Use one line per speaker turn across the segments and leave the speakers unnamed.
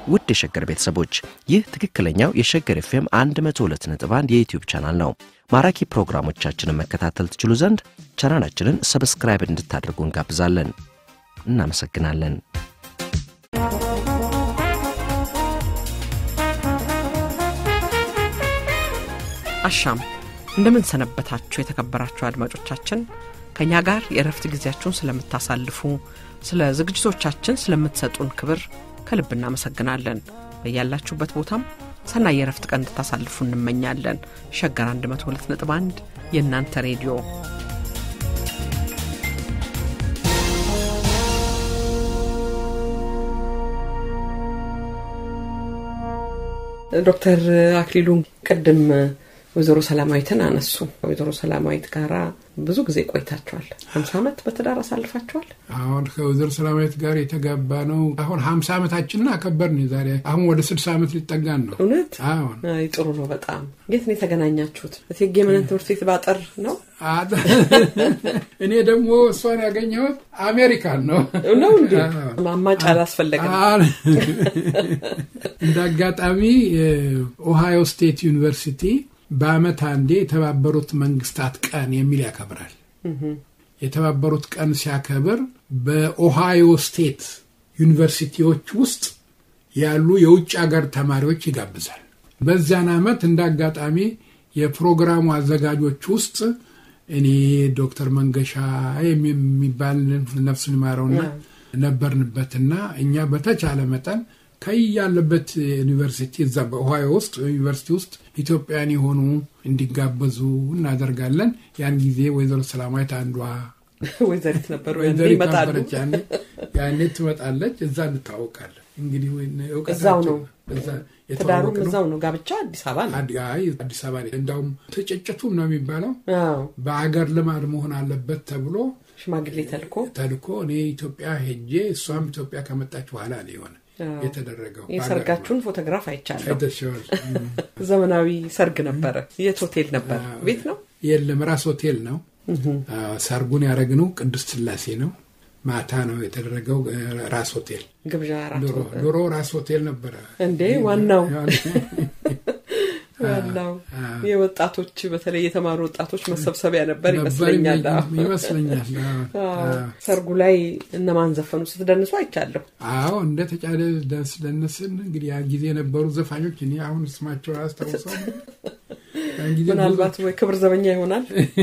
ውድ የሸገር ቤተሰቦች ይህ ትክክለኛው የሸገር ኤፍኤም 102.1 የዩትዩብ ቻናል ነው። ማራኪ ፕሮግራሞቻችንን መከታተል ትችሉ ዘንድ ቻናላችንን ሰብስክራይብ እንድታደርጉ እንጋብዛለን። እናመሰግናለን።
አሻም እንደምን ሰነበታችሁ የተከበራችሁ አድማጮቻችን ከእኛ ጋር የእረፍት ጊዜያችሁን ስለምታሳልፉ ስለ ዝግጅቶቻችን ስለምትሰጡን ክብር ከልብ እናመሰግናለን በያላችሁበት ቦታም ሰናይ የእረፍት ቀን እንድታሳልፉ እንመኛለን ሸገር 102.1 የእናንተ ሬዲዮ ዶክተር አክሊሉ ቅድም ወይዘሮ ሰላማዊትን አነሱ። ወይዘሮ ሰላማዊት ጋራ ብዙ ጊዜ ቆይታችኋል። ሀምሳ ዓመት በትዳር አሳልፋችኋል።
አሁን ከወይዘሮ ሰላማዊት ጋር የተጋባ ነው። አሁን ሀምሳ ዓመታችንን አከበርን። ዛሬ አሁን ወደ ስልሳ ዓመት ሊጠጋን ነው።
እውነት
አሁን
አይ ጥሩ ነው በጣም። የት ነው የተገናኛችሁት? እቴጌ መነን ትምህርት ቤት ባጠር ነው
እኔ ደግሞ እሷን ያገኘሁት አሜሪካን ነው
ነው እንዲ ማማጭ አላስፈለገም።
እንደ አጋጣሚ ኦሃዮ ስቴት ዩኒቨርሲቲ በአመት አንዴ የተባበሩት መንግስታት ቀን የሚል ያከብራል። የተባበሩት ቀን ሲያከብር በኦሃዮ ስቴት ዩኒቨርሲቲዎች ውስጥ ያሉ የውጭ ሀገር ተማሪዎች ይጋብዛል። በዚያን አመት እንደ አጋጣሚ የፕሮግራሙ አዘጋጆች ውስጥ እኔ ዶክተር መንገሻ የሚባል ነፍሱን ይማረውና ነበርንበትና እኛ በተቻለ መጠን ከያለበት ዩኒቨርሲቲ እዛ በኦሃዮ ውስጥ ዩኒቨርሲቲ ውስጥ ኢትዮጵያን የሆኑ እንዲጋበዙ እናደርጋለን። ያን ጊዜ ወይዘሮ ሰላማዊት አንዷ
ወይዘሪት ነበሩ
ወይዘሪት
ይመጣሉ።
ነበረች። ያኔ ያኔ ትመጣለች። እዛ እንታወቃለን። እንግዲህ እውቀታችን
እዛው ነው
እዛ
ትዳሩም
የተዋወቅነው
እዛው ነው። ጋብቻ አዲስ አበባ ነው።
አዲ- አይ አዲስ አበባ ላይ እንዳውም ትጭጭቱም ነው የሚባለው
አዎ
በአገር ልማድ መሆን አለበት ተብሎ
ሽማግሌ ተልኮ
ተልኮ እኔ ኢትዮጵያ ሄጄ እሷም ኢትዮጵያ ከመጣች በኋላ ነው የሆነ
አዎ።
የተደረገው
የሰርጋችሁን ፎቶግራፍ አይቻለሁ።
አይተሽዋል።
ዘመናዊ ሰርግ ነበረ። የት ሆቴል ነበር? ቤት ነው።
የለም ራስ ሆቴል ነው። አዎ፣ ሰርጉን ያደረግነው ቅድስት ስላሴ ነው። ማታ ነው የተደረገው እ፣ ራስ ሆቴል።
ግብዣ አራት
ድሮ ድሮ ራስ ሆቴል ነበረ
እንዴ ዋናው ዋናው የወጣቶች በተለይ የተማሩ ወጣቶች መሰብሰቢያ ነበር
ነበር
ይመስለኛል። አዎ።
ይመስለኛል። አዎ፣
አዎ።
አዎ።
ሰርጉ ላይ እነማን ዘፈኑ? ስትደንሱ አይቻለሁ።
አዎ እንደ ተጫለ ደንስ ደነስን። እንግዲህ ያ ጊዜ የነበሩ ዘፋኞች እኔ አሁን ስማቸው አያስታውሰው። ያን ጊዜ
ምናልባት ወይ ክብር ዘበኛ ይሆናል።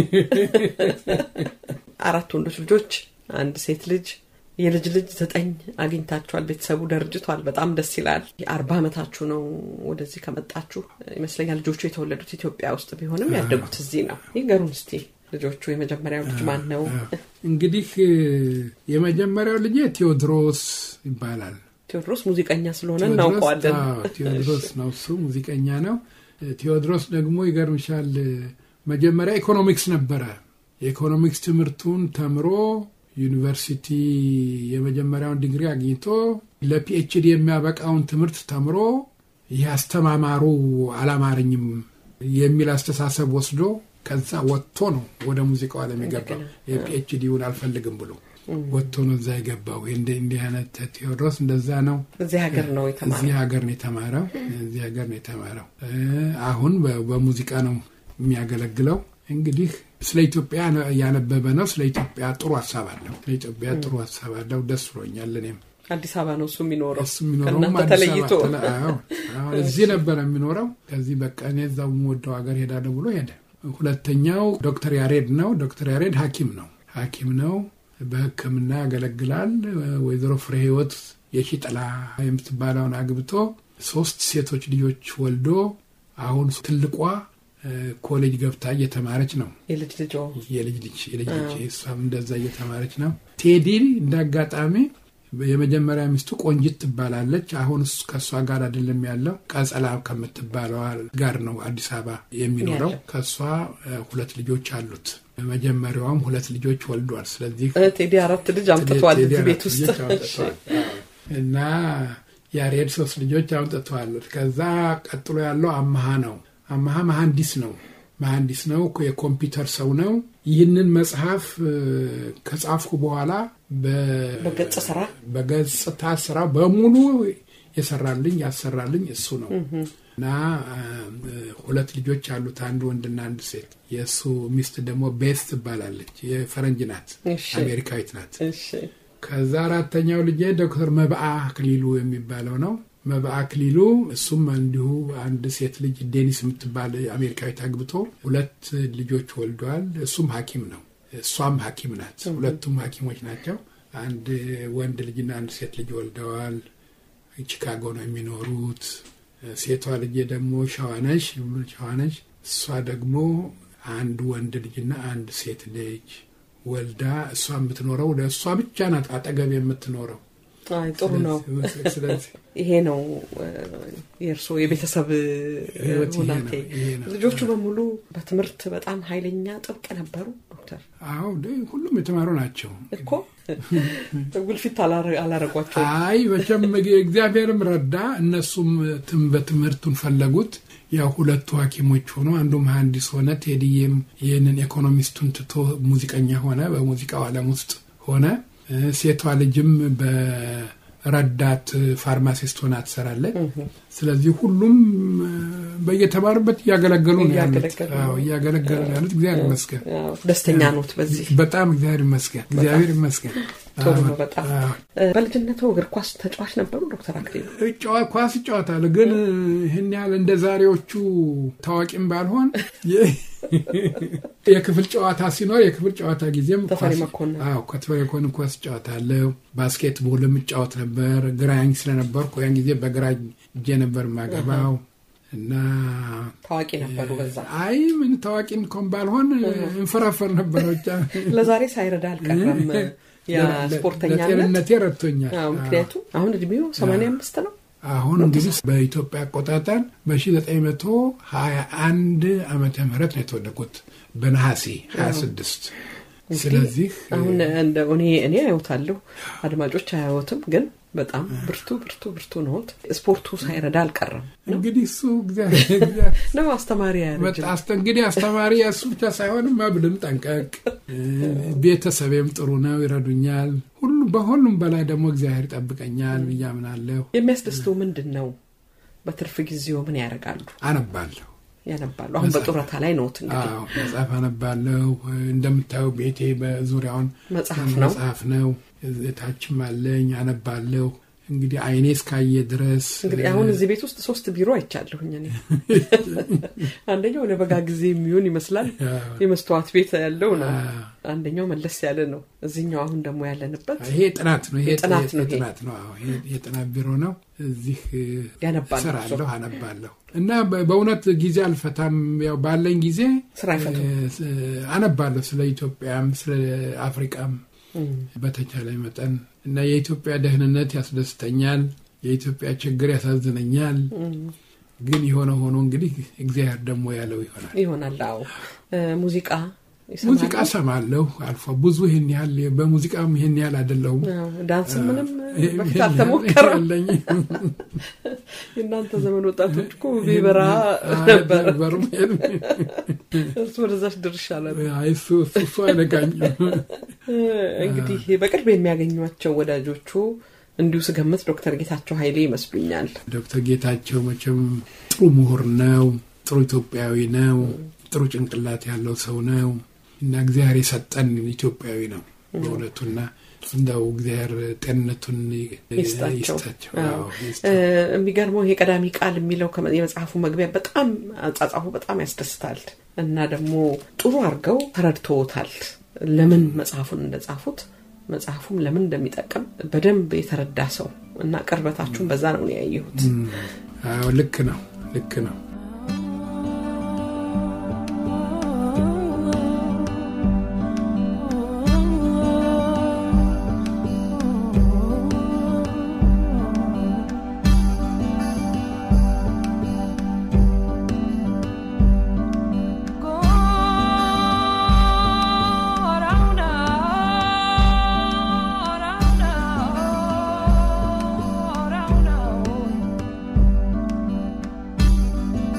አራት ወንዶች ልጆች፣ አንድ ሴት ልጅ፣ የልጅ ልጅ ዘጠኝ አግኝታችኋል። ቤተሰቡ ደርጅቷል። በጣም ደስ ይላል። አርባ ዓመታችሁ ነው ወደዚህ ከመጣችሁ ይመስለኛል። ልጆቹ የተወለዱት ኢትዮጵያ ውስጥ ቢሆንም ያደጉት እዚህ ነው። ይገሩን እስቲ ልጆቹ። የመጀመሪያው ልጅ ማን ነው?
እንግዲህ የመጀመሪያው ልጄ ቴዎድሮስ ይባላል።
ቴዎድሮስ ሙዚቀኛ ስለሆነ
ቴዎድሮስ-
እናውቀዋለን።
አዎ፣ ቴዎድሮስ ነው እሱ ሙዚቀኛ ነው። ቴዎድሮስ ደግሞ ይገርምሻል መጀመሪያ ኢኮኖሚክስ ነበረ። የኢኮኖሚክስ ትምህርቱን ተምሮ ዩኒቨርሲቲ የመጀመሪያውን ዲግሪ አግኝቶ ለፒኤችዲ የሚያበቃውን ትምህርት ተምሮ ይህ አስተማማሩ አላማረኝም የሚል አስተሳሰብ ወስዶ ከዛ ወጥቶ ነው ወደ ሙዚቃው ዓለም የገባው። የፒኤችዲውን አልፈልግም ብሎ ወጥቶ ነው እዛ የገባው። እንዲህ እንዲህ አይነት ቴዎድሮስ እንደዛ ነው።
እዚህ ሀገር ነው የተማረው።
እዚህ ሀገር ነው የተማረው። እዚህ ሀገር ነው የተማረው። እ፣ አሁን በ- በሙዚቃ ነው የሚያገለግለው። እንግዲህ ስለ ኢትዮጵያ ያነበበ ነው። ስለ ኢትዮጵያ ጥሩ ሀሳብ አለው። ስለ ኢትዮጵያ ጥሩ ሀሳብ አለው። ደስ ብሎኛል። እኔም
አዲስ አበባ ነው እሱ የሚኖረው
እሱ የሚኖረውም
ከእናንተ
አዲስ
ተለይቶ
አበባ ተለ- አዎ፣ አዎ፣ እዚህ ነበረ የሚኖረው። ከዚህ በቃ እኔ እዛው የምወደው ሀገር ሄዳለሁ ብሎ ሄደ። ሁለተኛው ዶክተር ያሬድ ነው። ዶክተር ያሬድ ሐኪም ነው። ሐኪም ነው። በሕክምና ያገለግላል። ወይዘሮ ፍሬ ህይወት የሺጥላ የምትባለውን አግብቶ ሶስት ሴቶች ልጆች ወልዶ አሁን ትልቋ እ፣ ኮሌጅ ገብታ እየተማረች ነው።
የልጅ ልጆ
የልጅ ልጅ የልጅ ልጅ እሷም እንደዛ እየተማረች ነው። ቴዲ እንደ አጋጣሚ የመጀመሪያ ሚስቱ ቆንጂት ትባላለች። አሁን እሱ ከእሷ ጋር አይደለም ያለው ቀጸላ ከምትባለዋ ጋር ነው አዲስ አበባ የሚኖረው።
ያለው።
ከእሷ እ፣ ሁለት ልጆች አሉት። መጀመሪያዋም ሁለት ልጆች ወልዷል። ስለዚህ
እ፣ ቴዲ አራት ልጅ አምጥቷል
ቴዲ
እዚህ
አራት
ቤት ውስጥ
ልጆች አምጥተዋል። አዎ። እና ያሬድ ሶስት ልጆች አምጥተዋል። ከዛ ቀጥሎ ያለው አመሃ ነው። አመሃ መሐንዲስ ነው። መሐንዲስ ነው። የኮምፒውተር ሰው ነው። ይህንን መጽሐፍ እ፣ ከጻፍኩ በኋላ በ-
በገጽ ስራ
በገጽታ ስራ በሙሉ የሰራልኝ ያሰራልኝ እሱ ነው እና ሁለት ልጆች አሉት፣ አንድ ወንድና አንድ ሴት። የእሱ ሚስት ደግሞ ቤስ ትባላለች። የፈረንጅ ናት፣ አሜሪካዊት ናት። ከዛ አራተኛው ልጄ ዶክተር መብአ አክሊሉ የሚባለው ነው። መብአ አክሊሉ እሱም እንዲሁ አንድ ሴት ልጅ ዴኒስ የምትባል አሜሪካዊት አግብቶ ሁለት ልጆች ወልደዋል። እሱም ሐኪም ነው፣ እሷም ሐኪም ናት። ሁለቱም ሐኪሞች ናቸው። አንድ ወንድ ልጅና አንድ ሴት ልጅ ወልደዋል። ቺካጎ ነው የሚኖሩት። ሴቷ ልጄ ደግሞ ሸዋነሽ ሸዋነሽ እሷ ደግሞ አንድ ወንድ ልጅና አንድ ሴት ልጅ ወልዳ እሷ የምትኖረው ለእሷ ብቻ ናት አጠገብ የምትኖረው።
አይ ጥሩ ነው። ይሄ ነው የእርስዎ የቤተሰብ ሁናቴ። ልጆቹ በሙሉ በትምህርት በጣም ኃይለኛ ጥብቅ ነበሩ ዶክተር?
አዎ ሁሉም የተማሩ ናቸው
እኮ ጉልፊት አላረጓቸው።
አይ መቼም እግዚአብሔርም ረዳ። እነሱም በትምህርቱን ፈለጉት። ያው ሁለቱ ሐኪሞች ሆኖ አንዱ መሐንዲስ ሆነ። ቴዲዬም ይህንን ኢኮኖሚስቱን ትቶ ሙዚቀኛ ሆነ፣ በሙዚቃው ዓለም ውስጥ ሆነ። ሴቷ ልጅም በረዳት ፋርማሲስት ሆና ትሰራለች። ስለዚህ ሁሉም በየተማሩበት እያገለገሉ ነው ያሉት። እያገለገሉ ነው ያሉት። እግዚአብሔር ይመስገን።
ደስተኛ ኖት በዚህ?
በጣም እግዚአብሔር ይመስገን። እግዚአብሔር ይመስገን።
ጥሩ ነው በጣም። በልጅነቱ እግር ኳስ ተጫዋች ነበሩ ዶክተር አክሊሉ?
ኳስ እጫወታለሁ፣ ግን ይህን ያህል እንደ ዛሬዎቹ ታዋቂም ባልሆን የክፍል ጨዋታ ሲኖር የክፍል ጨዋታ ጊዜም
ተፈሪ መኮንን
ከተፈሪ መኮንን ኳስ እጫወታለሁ። ባስኬትቦልም እጫወት ነበር። ግራኝ ስለነበርኩ ያን ጊዜ በግራኝ እጄ ነበር የማገባው እና
ታዋቂ ነበሩ በዛ።
አይ ምን ታዋቂ እንኳን ባልሆን እንፈራፈር ነበረ ብቻ።
ለዛሬ ሳይረዳ አልቀረም የስፖርተኛ
ለጤንነቴ ረድቶኛል።
ምክንያቱም አሁን እድሜው ሰማንያ አምስት ነው።
አሁን እንግዲህ በኢትዮጵያ አቆጣጠር በ1921 ዓመተ ምህረት ነው የተወለድኩት በነሐሴ 26 ስለዚህ
አሁን እንደ እኔ እኔ አያወታለሁ አድማጮች አያወትም ግን በጣም ብርቱ ብርቱ ብርቱ ነዎት። ስፖርቱ ሳይረዳ አልቀረም።
እንግዲህ እሱ
ነው አስተማሪ
እንግዲህ አስተማሪ እሱ ብቻ ሳይሆን መብልም ጠንቀቅ፣ ቤተሰቤም ጥሩ ነው፣ ይረዱኛል። ሁሉ በሁሉም በላይ ደግሞ እግዚአብሔር ይጠብቀኛል ብዬ አምናለሁ።
የሚያስደስተው ምንድን ነው? በትርፍ ጊዜው ምን ያደርጋሉ?
አነባለሁ
ያነባሉ። አሁን በጡረታ ላይ ነዎት እንግዲህ?
መጽሐፍ አነባለሁ። እንደምታየው ቤቴ በዙሪያውን
መጽሐፍ ነው
መጽሐፍ ነው። ታችም አለኝ አነባለሁ። እንግዲህ አይኔ እስካየ ድረስ
እንግዲህ አሁን እዚህ ቤት ውስጥ ሶስት ቢሮ አይቻለሁኝ እኔ። አንደኛው ለበጋ ጊዜ የሚሆን ይመስላል የመስተዋት ቤት ያለው ነው። አንደኛው መለስ ያለ ነው። እዚህኛው አሁን ደግሞ ያለንበት
ይሄ ጥናት ነው። ይሄ
ጥናት ነው።
ጥናት ነው። የጥናት ቢሮ ነው። እዚህ
ያነባሉ፣
እሰራለሁ፣ አነባለሁ እና በእውነት ጊዜ አልፈታም። ያው ባለኝ ጊዜ
ስራ አይፈቱም።
አነባለሁ ስለ ኢትዮጵያም ስለ አፍሪቃም በተቻለ መጠን እና የኢትዮጵያ ደህንነት ያስደስተኛል። የኢትዮጵያ ችግር ያሳዝነኛል። ግን የሆነ ሆኖ እንግዲህ እግዚአብሔር ደግሞ ያለው ይሆናል
ይሆናል። አዎ ሙዚቃ
ሙዚቃ ሰማለሁ አልፎ ብዙ ይህን ያህል በሙዚቃም ይህን ያህል አይደለሁም።
ዳንስ ምንም በፊት አልተሞከረም። የእናንተ ዘመን ወጣቶች እኮ ቢበራ ነበር። እሱ ወደዛች ድርሻለ
እሱ እሱ አይነቃኝም።
እንግዲህ በቅርብ የሚያገኟቸው ወዳጆቹ እንዲሁ ስገምት ዶክተር ጌታቸው ኃይሌ ይመስሉኛል።
ዶክተር ጌታቸው መቼም ጥሩ ምሁር ነው፣ ጥሩ ኢትዮጵያዊ ነው፣ ጥሩ ጭንቅላት ያለው ሰው ነው እና እግዚአብሔር የሰጠን ኢትዮጵያዊ ነው በእውነቱና እንደው እግዚአብሔር ጤንነቱን
ይስጣቸው።
ይስጣቸው።
የሚገርመው ይሄ ቀዳሚ ቃል የሚለው የመጽሐፉ መግቢያ በጣም አጻጻፉ በጣም ያስደስታል እና ደግሞ ጥሩ አድርገው ተረድተውታል። ለምን መጽሐፉን እንደጻፉት መጽሐፉም ለምን እንደሚጠቅም በደንብ የተረዳ ሰው እና ቅርበታችሁን በዛ ነው ያየሁት።
አዎ ልክ ነው፣ ልክ ነው።
Oh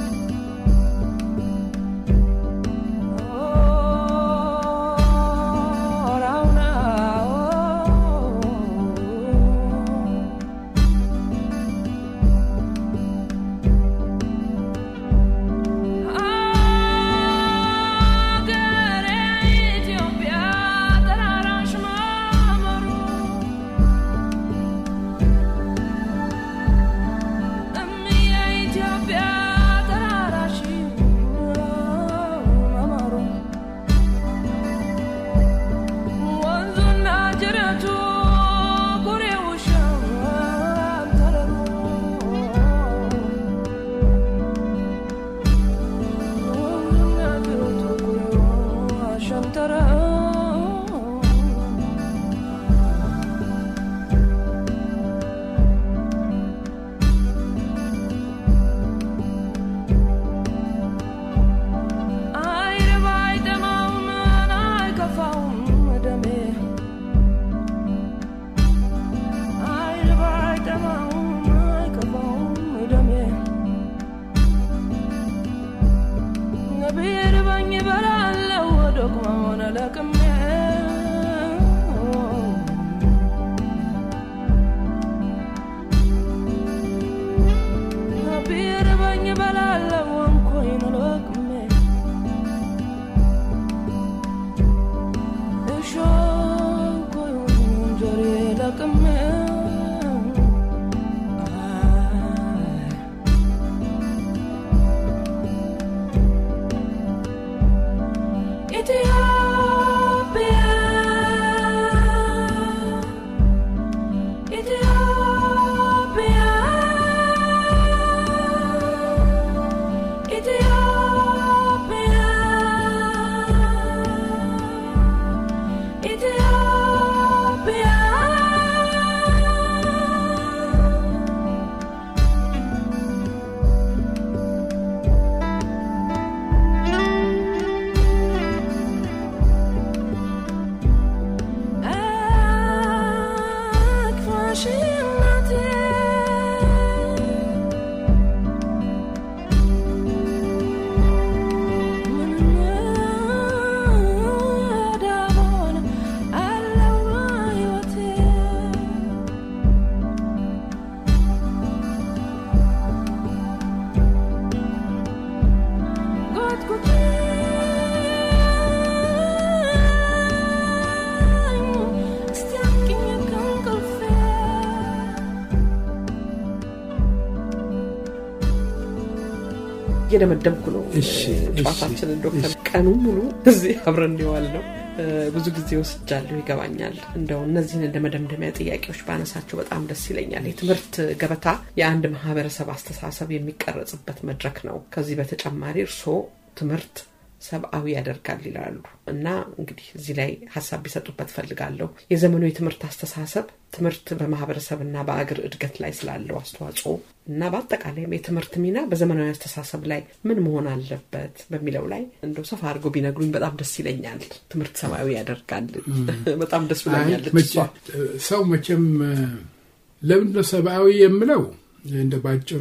እየደመደምኩ ነው
እሺ፣
ጨዋታችንን
እሺ፣
ዶክተር ቀኑን ሙሉ እዚህ አብረን እንዲዋል ነው ብዙ ጊዜ ወስጃለሁ ይገባኛል እንደው እነዚህን እንደ መደምደሚያ ጥያቄዎች ባነሳቸው በጣም ደስ ይለኛል የትምህርት ገበታ የአንድ ማህበረሰብ አስተሳሰብ የሚቀረጽበት መድረክ ነው ከዚህ በተጨማሪ እርስዎ ትምህርት ሰብአዊ ያደርጋል ይላሉ እና እንግዲህ እዚህ ላይ ሀሳብ ቢሰጡበት ፈልጋለሁ የዘመኑ የትምህርት አስተሳሰብ ትምህርት በማህበረሰብና በአገር እድገት ላይ ስላለው አስተዋጽኦ እና በአጠቃላይም የትምህርት ሚና በዘመናዊ አስተሳሰብ ላይ ምን መሆን አለበት በሚለው ላይ እንደው ሰፋ አድርገው ቢነግሩኝ በጣም ደስ ይለኛል ትምህርት ሰብአዊ ያደርጋል በጣም ደስ ብለኛለች
መቼ- ሰው መቼም ለምንድነው ሰብአዊ የምለው እንደ ባጭሩ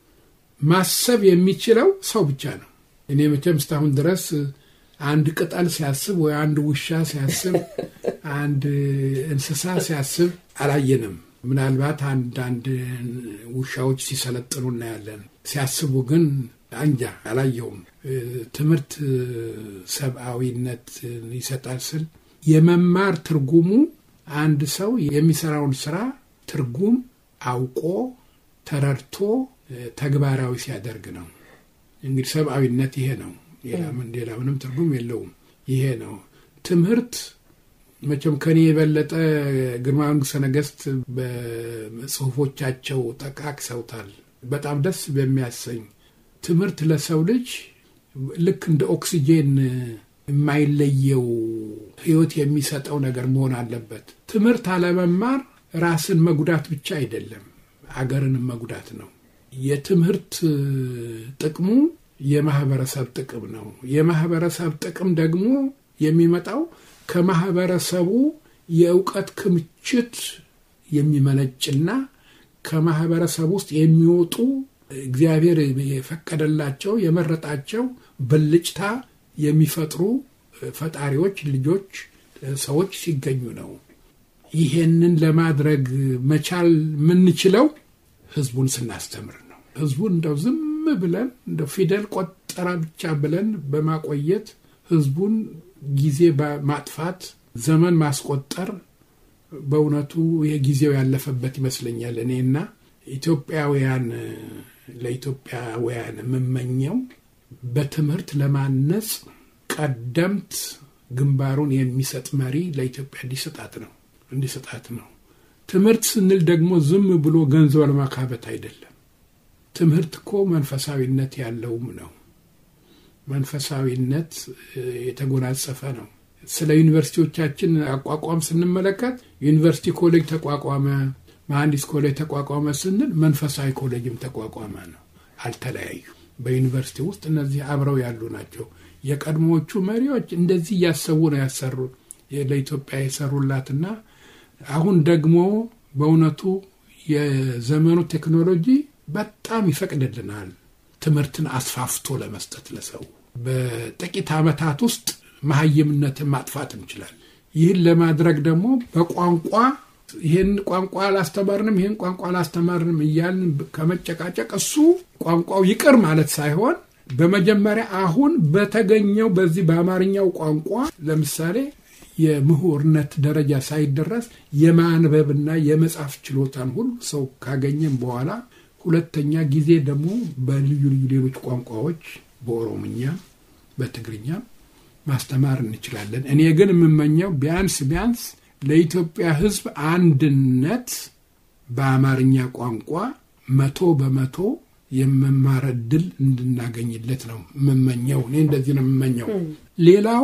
ማሰብ የሚችለው ሰው ብቻ ነው እኔ መቼም እስካሁን ድረስ አንድ ቅጠል ሲያስብ ወይ አንድ ውሻ ሲያስብ አንድ እንስሳ ሲያስብ አላየንም ምናልባት አንዳንድ ውሻዎች ሲሰለጥኑ እናያለን ሲያስቡ ግን አንጃ አላየውም እ፣ ትምህርት እ፣ ሰብአዊነት እ፣ ይሰጣል ስል የመማር ትርጉሙ አንድ ሰው የሚሰራውን ስራ ትርጉም አውቆ ተረድቶ እ፣ ተግባራዊ ሲያደርግ ነው እንግዲህ ሰብአዊነት ይሄ ነው ሌላ ምን- ሌላ ምንም ትርጉም የለውም ይሄ ነው ትምህርት መቼም ከኔ የበለጠ ግርማ መንግስተ ነገስት በጽሁፎቻቸው ጠቃቅሰውታል በጣም ደስ በሚያሰኝ ትምህርት ለሰው ልጅ ልክ እንደ ኦክሲጄን የማይለየው ህይወት የሚሰጠው ነገር መሆን አለበት ትምህርት አለመማር ራስን መጉዳት ብቻ አይደለም አገርንም መጉዳት ነው የትምህርት ጥቅሙ የማህበረሰብ ጥቅም ነው የማህበረሰብ ጥቅም ደግሞ የሚመጣው ከማህበረሰቡ የእውቀት ክምችት የሚመነጭና ከማህበረሰብ ውስጥ የሚወጡ እግዚአብሔር የፈቀደላቸው የመረጣቸው ብልጭታ የሚፈጥሩ ፈጣሪዎች ልጆች ሰዎች ሲገኙ ነው ይሄንን ለማድረግ መቻል የምንችለው ህዝቡን ስናስተምር ነው ህዝቡን እንደው ዝም ብለን እንደ ፊደል ቆጠራ ብቻ ብለን በማቆየት ህዝቡን ጊዜ በማጥፋት ዘመን ማስቆጠር በእውነቱ የጊዜው ያለፈበት ይመስለኛል እኔና ኢትዮጵያውያን ለኢትዮጵያውያን የምመኘው በትምህርት ለማነጽ ቀደምት ግንባሩን የሚሰጥ መሪ ለኢትዮጵያ እንዲሰጣት ነው እንዲሰጣት ነው ትምህርት ስንል ደግሞ ዝም ብሎ ገንዘብ ለማካበት አይደለም ትምህርት እኮ መንፈሳዊነት ያለውም ነው መንፈሳዊነት የተጎናጸፈ ነው ስለ ዩኒቨርሲቲዎቻችን አቋቋም ስንመለከት ዩኒቨርሲቲ ኮሌጅ ተቋቋመ መሐንዲስ ኮሌጅ ተቋቋመ ስንል መንፈሳዊ ኮሌጅም ተቋቋመ ነው አልተለያዩ በዩኒቨርሲቲ ውስጥ እነዚህ አብረው ያሉ ናቸው የቀድሞዎቹ መሪዎች እንደዚህ እያሰቡ ነው ያሰሩ ለኢትዮጵያ የሰሩላትና አሁን ደግሞ በእውነቱ የዘመኑ ቴክኖሎጂ በጣም ይፈቅድልናል ትምህርትን አስፋፍቶ ለመስጠት ለሰው በጥቂት ዓመታት ውስጥ መሀይምነትን ማጥፋት እንችላል ይህን ለማድረግ ደግሞ በቋንቋ ይህን ቋንቋ አላስተማርንም ይህን ቋንቋ አላስተማርንም እያልን ከመጨቃጨቅ እሱ ቋንቋው ይቅር ማለት ሳይሆን በመጀመሪያ አሁን በተገኘው በዚህ በአማርኛው ቋንቋ ለምሳሌ የምሁርነት ደረጃ ሳይደረስ የማንበብና የመጻፍ ችሎታን ሁሉ ሰው ካገኘም በኋላ ሁለተኛ ጊዜ ደግሞ በልዩ ልዩ ሌሎች ቋንቋዎች በኦሮምኛ በትግርኛ ማስተማር እንችላለን እኔ ግን የምመኘው ቢያንስ ቢያንስ ለኢትዮጵያ ህዝብ አንድነት በአማርኛ ቋንቋ መቶ በመቶ የመማር እድል እንድናገኝለት ነው የምመኘው እኔ እንደዚህ ነው የምመኘው ሌላው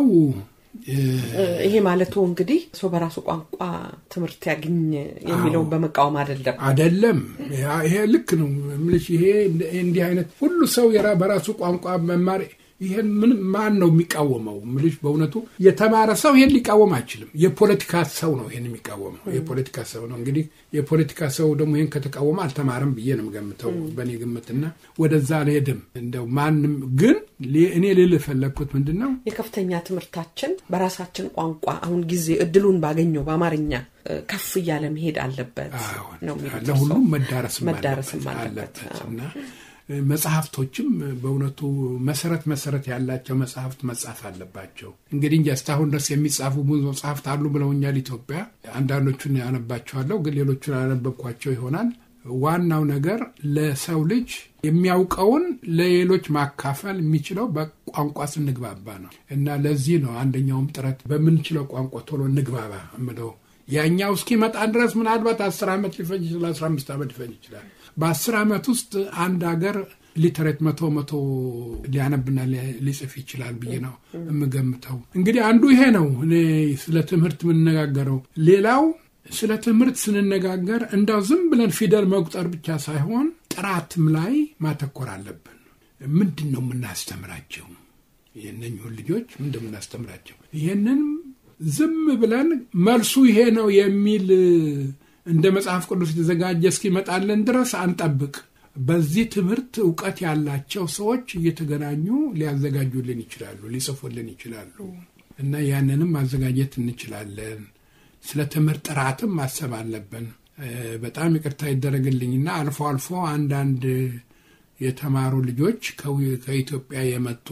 ይሄ ማለቱ እንግዲህ ሰው በራሱ ቋንቋ ትምህርት ያግኝ የሚለውን በመቃወም አይደለም
አደለም ይሄ ልክ ነው ምልሽ ይሄ እንዲህ አይነት ሁሉ ሰው የራ በራሱ ቋንቋ መማር ይሄን ምን ማን ነው የሚቃወመው ምልሽ በእውነቱ የተማረ ሰው ይሄን ሊቃወም አይችልም የፖለቲካ ሰው ነው ይሄን የሚቃወመው የፖለቲካ ሰው ነው እንግዲህ የፖለቲካ ሰው ደግሞ ይሄን ከተቃወመ አልተማረም ብዬ ነው ገምተው በእኔ ግምትና ወደዛ አልሄድም እንደው ማንም ግን እኔ ልል የፈለግኩት ምንድን ነው
የከፍተኛ ትምህርታችን በራሳችን ቋንቋ አሁን ጊዜ እድሉን ባገኘው በአማርኛ ከፍ እያለ መሄድ አለበት ነው
ለሁሉም መዳረስ
መዳረስም አለበት
እና መጽሐፍቶችም በእውነቱ መሰረት መሰረት ያላቸው መጽሐፍት መጻፍ አለባቸው እንግዲህ እንጂ እስካሁን ድረስ የሚጻፉ ብዙ መጽሐፍት አሉ ብለውኛል ኢትዮጵያ አንዳንዶቹን ያነባቸዋለሁ ግን ሌሎቹን አነበብኳቸው ይሆናል ዋናው ነገር ለሰው ልጅ የሚያውቀውን ለሌሎች ማካፈል የሚችለው በቋንቋ ስንግባባ ነው እና ለዚህ ነው አንደኛውም ጥረት በምንችለው ቋንቋ ቶሎ እንግባባ እምለው። ያኛው እስኪመጣ ድረስ ምናልባት አስር ዓመት ሊፈጅ ይችላል፣ አስራ አምስት ዓመት ሊፈጅ ይችላል። በአስር ዓመት ውስጥ አንድ ሀገር ሊተሬት መቶ መቶ ሊያነብና ሊጽፍ ይችላል ብዬ ነው የምገምተው። እንግዲህ አንዱ ይሄ ነው እኔ ስለ ትምህርት የምንነጋገረው። ሌላው ስለ ትምህርት ስንነጋገር እንዳው ዝም ብለን ፊደል መቁጠር ብቻ ሳይሆን ጥራትም ላይ ማተኮር አለብን። ምንድን ነው የምናስተምራቸው? የእነኝሁን ልጆች ምንድን የምናስተምራቸው? ይህንን ዝም ብለን መልሱ ይሄ ነው የሚል እንደ መጽሐፍ ቅዱስ የተዘጋጀ እስኪመጣለን ድረስ አንጠብቅ። በዚህ ትምህርት እውቀት ያላቸው ሰዎች እየተገናኙ ሊያዘጋጁልን ይችላሉ፣ ሊጽፉልን ይችላሉ እና ያንንም ማዘጋጀት እንችላለን። ስለ ትምህርት ጥራትም ማሰብ አለብን። በጣም ይቅርታ ይደረግልኝና አልፎ አልፎ አንዳንድ የተማሩ ልጆች ከኢትዮጵያ የመጡ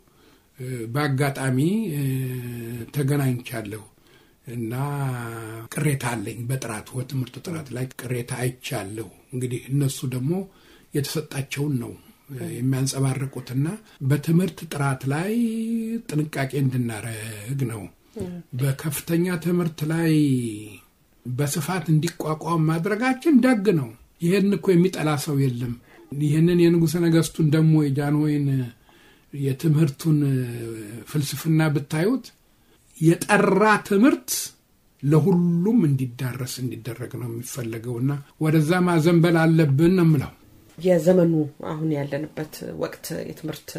በአጋጣሚ ተገናኝቻለሁ እና ቅሬታ አለኝ በጥራቱ በትምህርቱ ጥራት ላይ ቅሬታ አይቻለሁ። እንግዲህ እነሱ ደግሞ የተሰጣቸውን ነው የሚያንጸባርቁትና በትምህርት ጥራት ላይ ጥንቃቄ እንድናረግ ነው። በከፍተኛ ትምህርት ላይ በስፋት እንዲቋቋም ማድረጋችን ደግ ነው። ይህን እኮ የሚጠላ ሰው የለም። ይህንን የንጉሠ ነገሥቱን ደግሞ የጃንሆይን የትምህርቱን ፍልስፍና ብታዩት የጠራ ትምህርት ለሁሉም እንዲዳረስ እንዲደረግ ነው የሚፈለገውና ወደዛ ማዘንበል አለብን ነው የምለው።
የዘመኑ አሁን ያለንበት ወቅት የትምህርት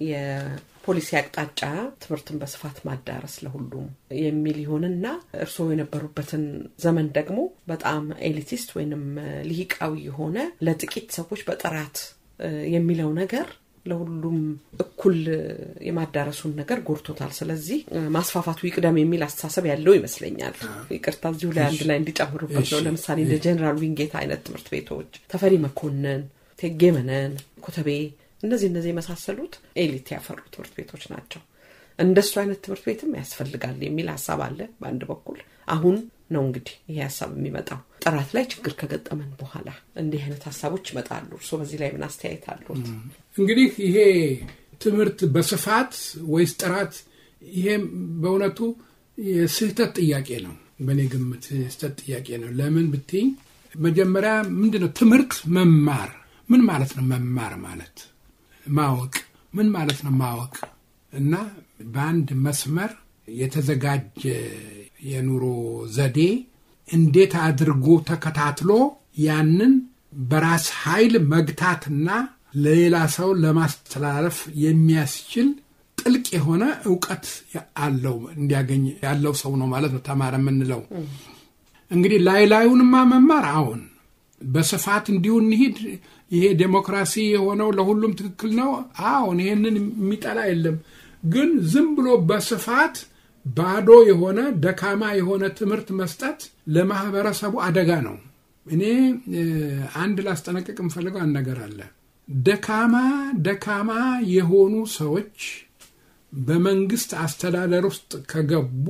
የፖሊሲ አቅጣጫ ትምህርትን በስፋት ማዳረስ ለሁሉም የሚል ይሆንና እርስዎ የነበሩበትን ዘመን ደግሞ በጣም ኤሊቲስት ወይንም ልሂቃዊ የሆነ ለጥቂት ሰዎች በጥራት የሚለው ነገር ለሁሉም እኩል የማዳረሱን ነገር ጎድቶታል። ስለዚህ ማስፋፋቱ ይቅደም የሚል አስተሳሰብ ያለው ይመስለኛል። ይቅርታ እዚሁ ላይ አንድ ላይ እንዲጨምሩበት ነው። ለምሳሌ እንደ ጀኔራል ዊንጌት አይነት ትምህርት ቤቶች፣ ተፈሪ መኮንን፣ ቴጌ መነን፣ ኮተቤ እነዚህ እነዚህ የመሳሰሉት ኤሊት ያፈሩ ትምህርት ቤቶች ናቸው። እንደሱ አይነት ትምህርት ቤትም ያስፈልጋል የሚል ሀሳብ አለ በአንድ በኩል አሁን ነው እንግዲህ ይሄ ሀሳብ የሚመጣው ጥራት ላይ ችግር ከገጠመን በኋላ እንዲህ አይነት ሀሳቦች ይመጣሉ። እርስዎ በዚህ ላይ ምን አስተያየት አሉት?
እንግዲህ ይሄ ትምህርት በስፋት ወይስ ጥራት? ይሄ በእውነቱ የስህተት ጥያቄ ነው። በእኔ ግምት ስህተት ጥያቄ ነው። ለምን ብትኝ መጀመሪያ ምንድን ነው ትምህርት መማር ምን ማለት ነው? መማር ማለት ማወቅ ምን ማለት ነው? ማወቅ እና በአንድ መስመር የተዘጋጀ የኑሮ ዘዴ እንዴት አድርጎ ተከታትሎ ያንን በራስ ኃይል መግታትና ለሌላ ሰው ለማስተላለፍ የሚያስችል ጥልቅ የሆነ እውቀት አለው እንዲያገኝ ያለው ሰው ነው ማለት ነው ተማረ የምንለው። እንግዲህ ላይ ላዩንማ መማር አሁን በስፋት እንዲሁ እንሂድ፣ ይሄ ዴሞክራሲ የሆነው ለሁሉም ትክክል ነው። አሁን ይሄንን የሚጠላ የለም። ግን ዝም ብሎ በስፋት ባዶ የሆነ ደካማ የሆነ ትምህርት መስጠት ለማህበረሰቡ አደጋ ነው። እኔ አንድ ላስጠነቅቅ የምፈልገው አንድ ነገር አለ። ደካማ ደካማ የሆኑ ሰዎች በመንግስት አስተዳደር ውስጥ ከገቡ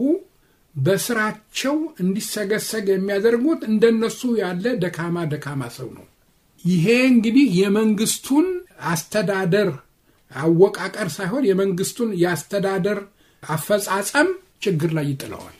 በስራቸው እንዲሰገሰግ የሚያደርጉት እንደነሱ ያለ ደካማ ደካማ ሰው ነው። ይሄ እንግዲህ የመንግስቱን አስተዳደር አወቃቀር ሳይሆን የመንግስቱን የአስተዳደር አፈጻጸም ችግር ላይ ይጥለዋል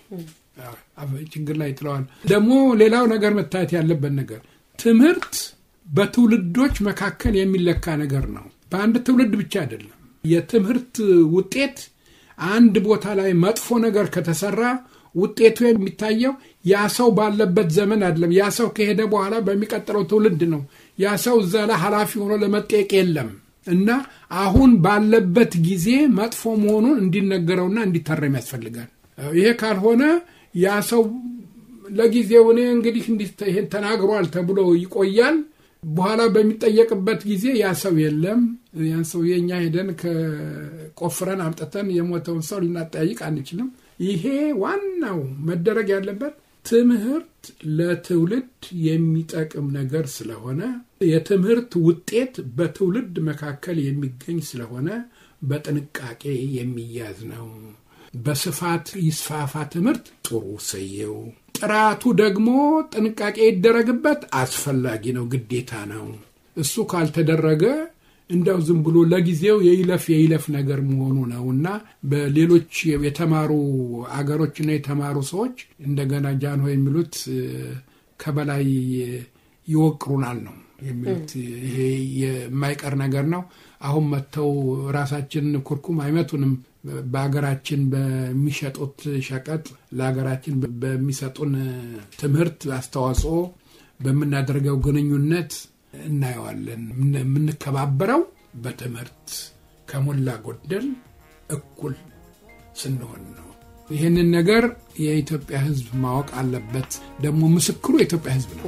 ችግር ላይ ይጥለዋል። ደግሞ ሌላው ነገር መታየት ያለበት ነገር ትምህርት በትውልዶች መካከል የሚለካ ነገር ነው። በአንድ ትውልድ ብቻ አይደለም። የትምህርት ውጤት አንድ ቦታ ላይ መጥፎ ነገር ከተሰራ ውጤቱ የሚታየው ያ ሰው ባለበት ዘመን አይደለም። ያ ሰው ከሄደ በኋላ በሚቀጥለው ትውልድ ነው። ያ ሰው እዛ ላይ ኃላፊ ሆኖ ለመጠየቅ የለም እና አሁን ባለበት ጊዜ መጥፎ መሆኑን እንዲነገረውና እንዲታረም ያስፈልጋል። ይሄ ካልሆነ ያ ሰው ለጊዜው እኔ እንግዲህ ይሄን ተናግሯል ተብሎ ይቆያል። በኋላ በሚጠየቅበት ጊዜ ያ ሰው የለም። ያን ሰው የእኛ ሄደን ከቆፍረን አምጥተን የሞተውን ሰው ልናጠያይቅ አንችልም። ይሄ ዋናው መደረግ ያለበት ትምህርት ለትውልድ የሚጠቅም ነገር ስለሆነ የትምህርት ውጤት በትውልድ መካከል የሚገኝ ስለሆነ በጥንቃቄ የሚያዝ ነው። በስፋት ይስፋፋ ትምህርት ጥሩ ሰየው። ጥራቱ ደግሞ ጥንቃቄ ይደረግበት አስፈላጊ ነው፣ ግዴታ ነው። እሱ ካልተደረገ እንደው ዝም ብሎ ለጊዜው የይለፍ የይለፍ ነገር መሆኑ ነው እና በሌሎች የተማሩ አገሮችና የተማሩ ሰዎች እንደገና ጃንሆ የሚሉት ከበላይ ይወቅሩናል ነው የሚሉት። ይሄ የማይቀር ነገር ነው። አሁን መጥተው ራሳችን ኩርኩም አይመቱንም። በሀገራችን በሚሸጡት ሸቀጥ ለሀገራችን በሚሰጡን ትምህርት አስተዋጽኦ በምናደርገው ግንኙነት እናየዋለን። የምንከባበረው በትምህርት ከሞላ ጎደል እኩል ስንሆን ነው። ይህንን ነገር የኢትዮጵያ ሕዝብ ማወቅ አለበት። ደግሞ ምስክሩ የኢትዮጵያ ሕዝብ ነው።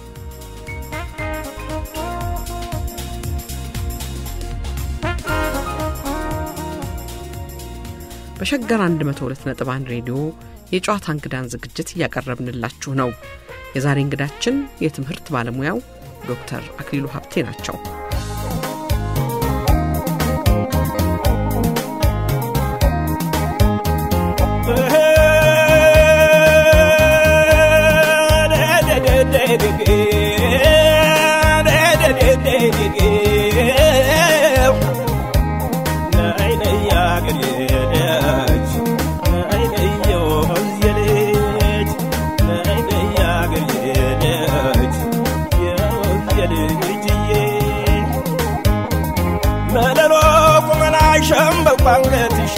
በሸገር 102.1 ሬዲዮ የጨዋታ እንግዳን ዝግጅት እያቀረብንላችሁ ነው። የዛሬ እንግዳችን የትምህርት ባለሙያው ዶክተር አክሊሉ ሀብቴ ናቸው።
ሸምበቋንገትሽ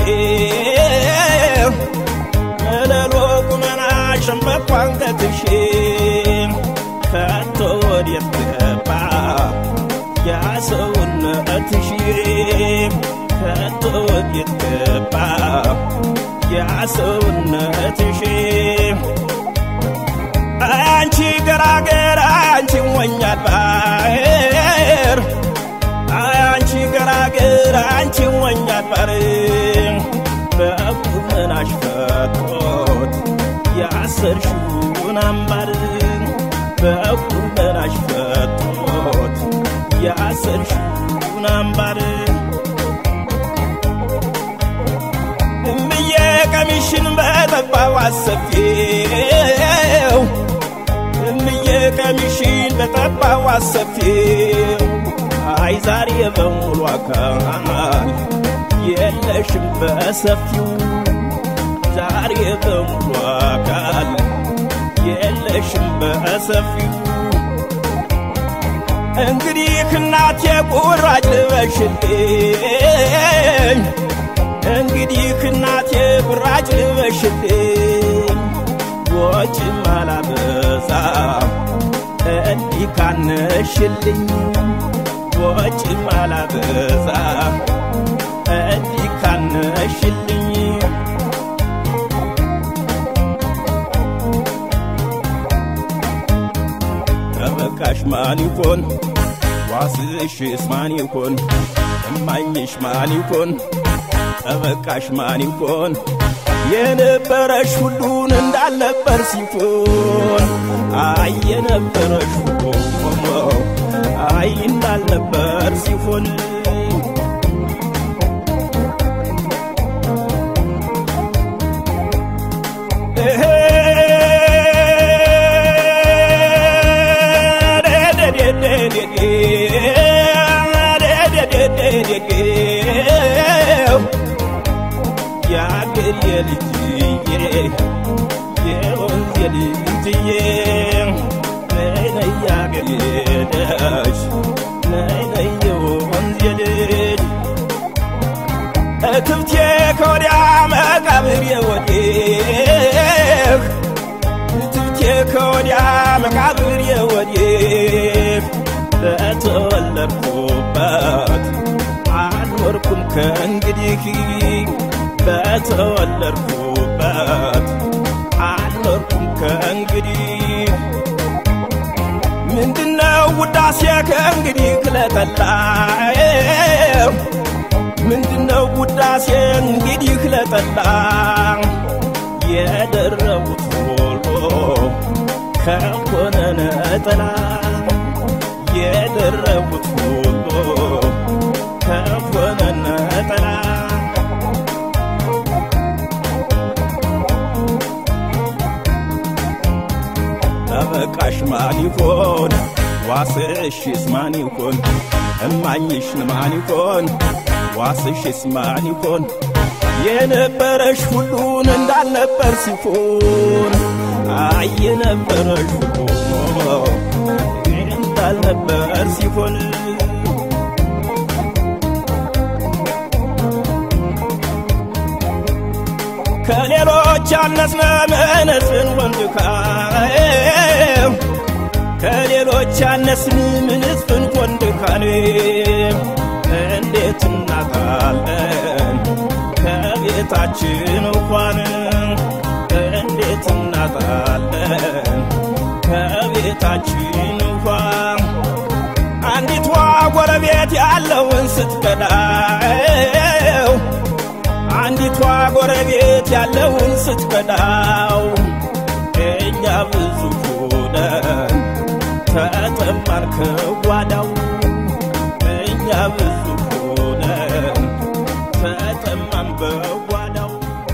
መለሎ ቁመና ሸምበቋንገትሽ ከቶ ወዴት ገባ ያ ሰውነትሽ ከቶ ወዴት ገባ ያ ሰውነትሽ አንቺ ገራገር አንቺ ወኛል ባር አንቺ ገራገር አንቺ ወኛል ባር በቁመናሽ ፈቶት ያሰርሽውን አምባር በቁመናሽ ፈቶት ያሰርሽውን አምባር እምዬ ቀሚሽን በጠባው አሰፊው እምዬ ቀሚሽን በጠባው አሰፊው አይ ዛሬ በሙሉ አካል የለሽም በሰፊው ዛሬ በሙሉ አካል የለሽም በሰፊው እንግዲህ እናቴ ቁራጭ ልበሽልኝ እንግዲህ እናቴ ቁራጭ ልበሽልኝ ወጭ ማላበዛ እንዲህ ካነሽልኝ ወጭ ማላበዛ እንዲህ ካነሽልኝ ተበቃሽ ማን ይኮን ዋስሽስ ማን ይኮን እማኝሽ ማን ይኮን ተበቃሽ ማን ይኮን የነበረሽ ሁሉን እንዳልነበር ሲሆን አይ የነበረሽ ሁሉ አይ እንዳልነበር ሲሆን የአገር የልጅዬ የወንዝ የልጅዬ ነይ ነይ የአገር የልጅ ነይ ነይ የወንዝ የልጅ እትብቴ ከወዲያ መቃብር የወዴህ እትብቴ ከወዲያ መቃብር የወዴህ በተወለድኩበት አልኖርኩም ከእንግዲህ በተወለድኩበት አልኖርኩም ከእንግዲህ ምንድነው ውዳሴ ከእንግዲህ ክለጠላዬ ምንድነው ውዳሴ እንግዲህ ክለጠላ የደረቡት ሁሉ ከሆነ ነጠላ የደረቡት ሁሉ ከሆነ ነጠላ ዋስሽስ ማን ይኮን እማኝሽን ማን ይኮን ዋስሽስ ማን ይኮን የነበረሽ ሁሉን እንዳልነበር ሲሆን አይ የነበረሽ ሁሉ እንዳልነበር ሲሆን ከሌሎች ያነስነ ምንስን ወንድካም ከሌሎች ያነስን ምንስን ወንድካን እንዴት እናጣለን ከቤታችን እንኳን እንዴት እናጣለን ከቤታችን እንኳን አንዲቷ ጎረቤት ያለውን ስትከዳው አንዲቷ ጎረቤት ያለውን ስትከዳው እኛ ብዙ ሆነን ተጠማን ከጓዳው እኛ ብዙ ሆነን ተጠማን በጓዳው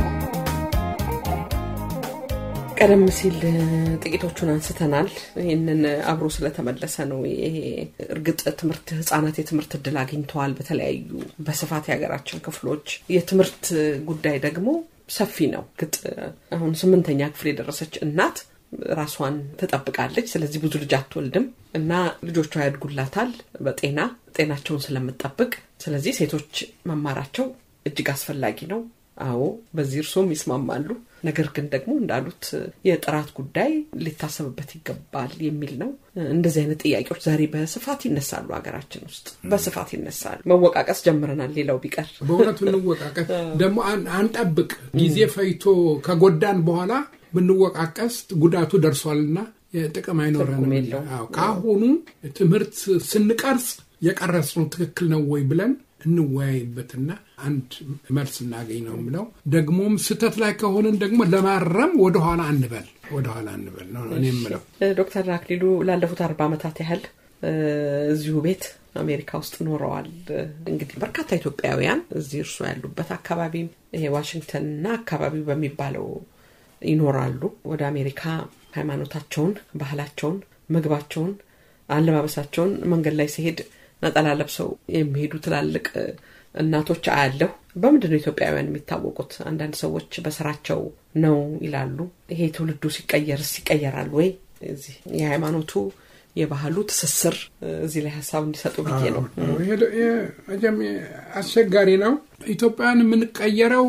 ቀደም ሲል ጥቂቶቹን አንስተናል። ይህንን አብሮ ስለተመለሰ ነው። ይሄ እርግጥ ትምህርት ህጻናት የትምህርት እድል አግኝተዋል በተለያዩ በስፋት የሀገራችን ክፍሎች። የትምህርት ጉዳይ ደግሞ ሰፊ ነው። እርግጥ አሁን ስምንተኛ ክፍል የደረሰች እናት ራሷን ትጠብቃለች። ስለዚህ ብዙ ልጅ አትወልድም እና ልጆቿ ያድጉላታል በጤና ጤናቸውን ስለምጠብቅ። ስለዚህ ሴቶች መማራቸው እጅግ አስፈላጊ ነው። አዎ በዚህ እርሶም ይስማማሉ። ነገር ግን ደግሞ እንዳሉት የጥራት ጉዳይ ሊታሰብበት ይገባል የሚል ነው። እንደዚህ አይነት ጥያቄዎች ዛሬ በስፋት ይነሳሉ፣ ሀገራችን ውስጥ በስፋት ይነሳሉ። መወቃቀስ ጀምረናል። ሌላው ቢቀር
በእውነቱ እንወቃቀስ ደግሞ አን- አንጠብቅ። ጊዜ ፈይቶ ከጎዳን በኋላ ብንወቃቀስ ጉዳቱ ደርሷልና ጥቅም አይኖረንም።
ትርጉም የለውም።
አዎ፣ ከአሁኑ ትምህርት ስንቀርጽ የቀረጽነው ትክክል ነው ወይ ብለን እንወያይበትና አንድ መልስ እናገኝ ነው የምለው። ደግሞም ስህተት ላይ ከሆንን ደግሞ ለማረም ወደኋላ አንበል ወደኋላ አንበል ነው እኔ የምለው።
ዶክተር አክሊሉ ላለፉት አርባ ዓመታት ያህል እ፣ እዚሁ ቤት አሜሪካ ውስጥ ኖረዋል። እንግዲህ በርካታ ኢትዮጵያውያን እዚህ እርሶ ያሉበት አካባቢም ይሄ ዋሽንግተንና አካባቢው በሚባለው ይኖራሉ። ወደ አሜሪካ ሃይማኖታቸውን፣ ባህላቸውን፣ ምግባቸውን፣ አለባበሳቸውን መንገድ ላይ ሲሄድ ነጠላ ለብሰው የሚሄዱ ትላልቅ እ፣ እናቶች አያለሁ። በምንድን ነው ኢትዮጵያውያን የሚታወቁት? አንዳንድ ሰዎች በስራቸው ነው ይላሉ። ይሄ ትውልዱ ሲቀየርስ ይቀየራል ወይ? እዚህ የሃይማኖቱ የባህሉ ትስስር እ፣ እዚህ ላይ ሀሳብ እንዲሰጡ ብዬ ነው።
ይሄ ይሄ መቼም አስቸጋሪ ነው። ኢትዮጵያን የምንቀየረው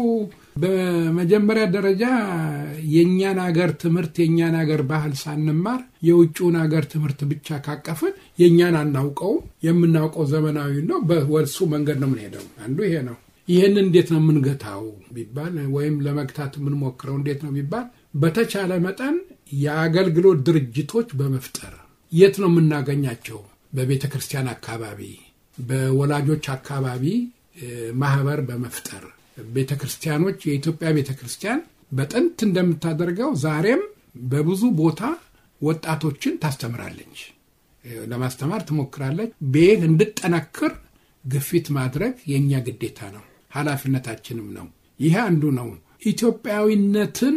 በመጀመሪያ ደረጃ የእኛን ሀገር ትምህርት የእኛን ሀገር ባህል ሳንማር የውጭውን ሀገር ትምህርት ብቻ ካቀፍን የእኛን አናውቀውም። የምናውቀው ዘመናዊ ነው። በወሱ መንገድ ነው የምንሄደው። አንዱ ይሄ ነው። ይህን እንዴት ነው የምንገታው ቢባል ወይም ለመግታት የምንሞክረው እንዴት ነው ቢባል በተቻለ መጠን የአገልግሎት ድርጅቶች በመፍጠር የት ነው የምናገኛቸው? በቤተ ክርስቲያን አካባቢ፣ በወላጆች አካባቢ እ፣ ማህበር በመፍጠር ቤተ ክርስቲያኖች የኢትዮጵያ ቤተ ክርስቲያን በጥንት እንደምታደርገው ዛሬም በብዙ ቦታ ወጣቶችን ታስተምራለች፣ እ፣ ለማስተማር ትሞክራለች። ቤት እንድጠነክር ግፊት ማድረግ የእኛ ግዴታ ነው፣ ኃላፊነታችንም ነው። ይሄ አንዱ ነው። ኢትዮጵያዊነትን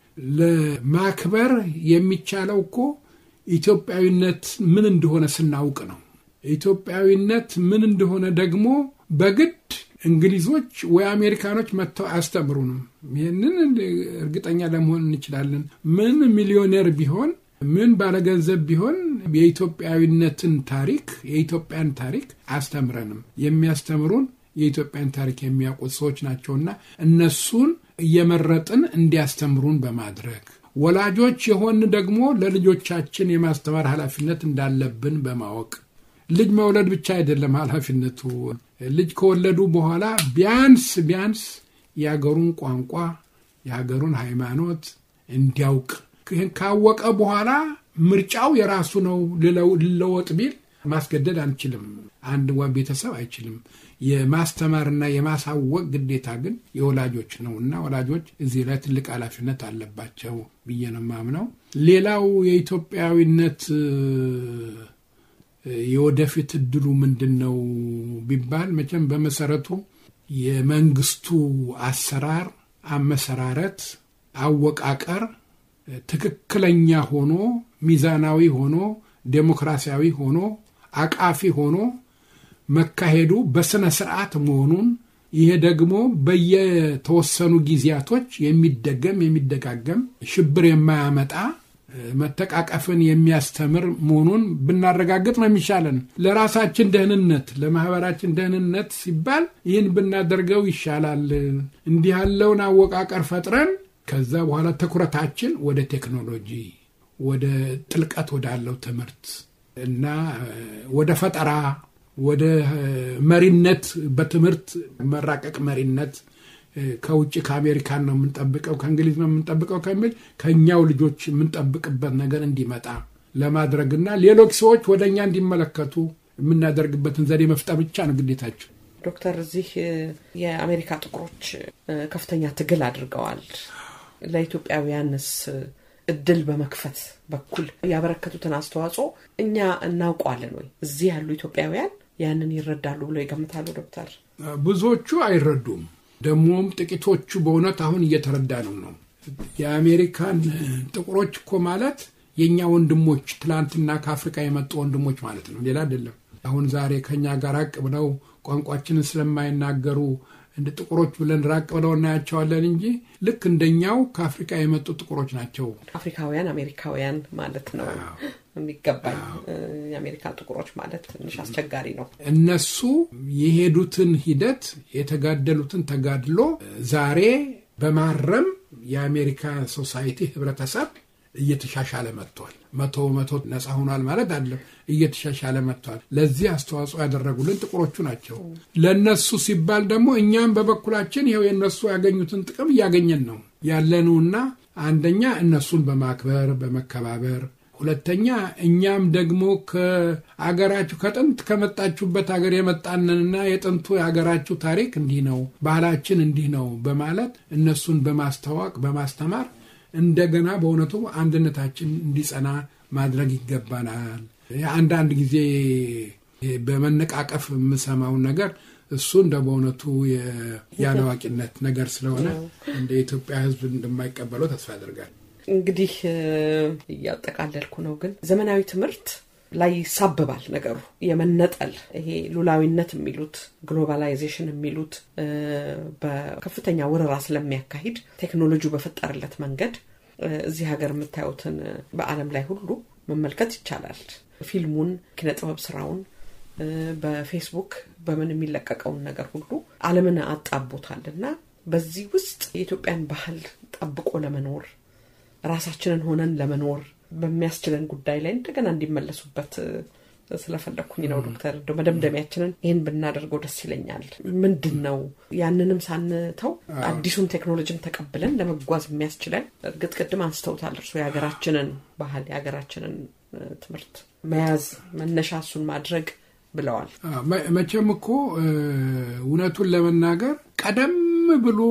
ለማክበር የሚቻለው እኮ ኢትዮጵያዊነት ምን እንደሆነ ስናውቅ ነው። ኢትዮጵያዊነት ምን እንደሆነ ደግሞ በግድ እንግሊዞች ወይ አሜሪካኖች መጥተው አያስተምሩንም። ይህንን እርግጠኛ ለመሆን እንችላለን። ምን ሚሊዮኔር ቢሆን ምን ባለገንዘብ ቢሆን የኢትዮጵያዊነትን ታሪክ የኢትዮጵያን ታሪክ አያስተምረንም። የሚያስተምሩን የኢትዮጵያን ታሪክ የሚያውቁት ሰዎች ናቸውና እነሱን እየመረጥን እንዲያስተምሩን በማድረግ ወላጆች የሆን ደግሞ ለልጆቻችን የማስተማር ኃላፊነት እንዳለብን በማወቅ ልጅ መውለድ ብቻ አይደለም ኃላፊነቱ። ልጅ ከወለዱ በኋላ ቢያንስ ቢያንስ የሀገሩን ቋንቋ የሀገሩን ሃይማኖት እንዲያውቅ ይህን ካወቀ በኋላ ምርጫው የራሱ ነው። ልለው- ልለወጥ ቢል ማስገደድ አንችልም። አንድ ዋ- ቤተሰብ አይችልም። የማስተማርና የማሳወቅ ግዴታ ግን የወላጆች ነው እና ወላጆች እዚህ ላይ ትልቅ ኃላፊነት አለባቸው ብዬ ነው የማምነው። ሌላው የኢትዮጵያዊነት እ፣ የወደፊት እድሉ ምንድን ነው ቢባል መቼም በመሰረቱ የመንግስቱ አሰራር፣ አመሰራረት፣ አወቃቀር ትክክለኛ ሆኖ ሚዛናዊ ሆኖ ዴሞክራሲያዊ ሆኖ አቃፊ ሆኖ መካሄዱ በስነ ስርዓት መሆኑን ይሄ ደግሞ በየተወሰኑ ጊዜያቶች የሚደገም የሚደጋገም ሽብር የማያመጣ መተቃቀፍን የሚያስተምር መሆኑን ብናረጋግጥ ነው የሚሻለን። ለራሳችን ደህንነት፣ ለማህበራችን ደህንነት ሲባል ይህን ብናደርገው ይሻላል። እንዲህ ያለውን አወቃቀር ፈጥረን ከዛ በኋላ ትኩረታችን ወደ ቴክኖሎጂ፣ ወደ ጥልቀት ወዳለው ትምህርት እና ወደ ፈጠራ፣ ወደ መሪነት በትምህርት መራቀቅ መሪነት ከውጭ ከአሜሪካን ነው የምንጠብቀው ከእንግሊዝ ነው የምንጠብቀው ከሚል ከእኛው ልጆች የምንጠብቅበት ነገር እንዲመጣ ለማድረግና ሌሎች ሰዎች ወደ እኛ እንዲመለከቱ የምናደርግበትን ዘዴ መፍጠር ብቻ ነው ግዴታቸው።
ዶክተር እዚህ የአሜሪካ ጥቁሮች ከፍተኛ ትግል አድርገዋል። ለኢትዮጵያውያንስ እድል በመክፈት በኩል ያበረከቱትን አስተዋጽኦ እኛ እናውቀዋለን ወይ? እዚህ ያሉ ኢትዮጵያውያን ያንን ይረዳሉ ብለው ይገምታሉ ዶክተር?
ብዙዎቹ አይረዱም። ደግሞም ጥቂቶቹ በእውነት አሁን እየተረዳ ነው ነው የአሜሪካን ጥቁሮች እኮ ማለት የእኛ ወንድሞች ትላንትና ከአፍሪካ የመጡ ወንድሞች ማለት ነው፣ ሌላ አይደለም። አሁን ዛሬ ከኛ ጋር ራቅ ብለው ቋንቋችንን ስለማይናገሩ እንደ ጥቁሮች ብለን ራቅ ብለው እናያቸዋለን እንጂ ልክ እንደኛው ከአፍሪካ የመጡ ጥቁሮች ናቸው።
አፍሪካውያን አሜሪካውያን ማለት ነው የሚገባኝ። የአሜሪካ ጥቁሮች ማለት ትንሽ አስቸጋሪ ነው።
እነሱ የሄዱትን ሂደት የተጋደሉትን ተጋድሎ ዛሬ በማረም የአሜሪካ ሶሳይቲ ህብረተሰብ እየተሻሻለ መጥቷል። መቶ መቶ ነፃ ሆኗል ማለት አለም እየተሻሻለ መጥቷል። ለዚህ አስተዋጽኦ ያደረጉልን ጥቁሮቹ ናቸው። ለእነሱ ሲባል ደግሞ እኛም በበኩላችን ይኸው የእነሱ ያገኙትን ጥቅም እያገኘን ነው ያለነውና አንደኛ እነሱን በማክበር በመከባበር ሁለተኛ እኛም ደግሞ ከአገራችሁ ከጥንት ከመጣችሁበት ሀገር የመጣንንና የጥንቱ የሀገራችሁ ታሪክ እንዲህ ነው፣ ባህላችን እንዲህ ነው በማለት እነሱን በማስተዋወቅ በማስተማር እንደገና በእውነቱ አንድነታችን እንዲጸና ማድረግ ይገባናል። አንዳንድ ጊዜ በመነቃቀፍ የምሰማውን ነገር እሱ እንደ በእውነቱ የአላዋቂነት ነገር ስለሆነ እንደ ኢትዮጵያ ሕዝብ እንደማይቀበለው ተስፋ ያደርጋል።
እንግዲህ እያጠቃለልኩ ነው። ግን ዘመናዊ ትምህርት ላይ ይሳበባል ነገሩ የመነጠል ይሄ ሉላዊነት የሚሉት ግሎባላይዜሽን የሚሉት በከፍተኛ ወረራ ስለሚያካሂድ ቴክኖሎጂው በፈጠረለት መንገድ እዚህ ሀገር የምታዩትን በዓለም ላይ ሁሉ መመልከት ይቻላል። ፊልሙን፣ ኪነጥበብ ስራውን በፌስቡክ በምን የሚለቀቀውን ነገር ሁሉ ዓለምን አጣቦታል እና በዚህ ውስጥ የኢትዮጵያን ባህል ጠብቆ ለመኖር ራሳችንን ሆነን ለመኖር በሚያስችለን ጉዳይ ላይ እንደገና እንዲመለሱበት ስለፈለግኩኝ ነው ዶክተር። እንደ መደምደሚያችንን ይህን ብናደርገው ደስ ይለኛል። ምንድን ነው ያንንም ሳንተው አዲሱን ቴክኖሎጂም ተቀብለን ለመጓዝ የሚያስችለን እርግጥ ቅድም አንስተውታል እርሶ የሀገራችንን ባህል የሀገራችንን ትምህርት መያዝ መነሻ እሱን ማድረግ ብለዋል።
መቼም እኮ እውነቱን ለመናገር ቀደም ብሎ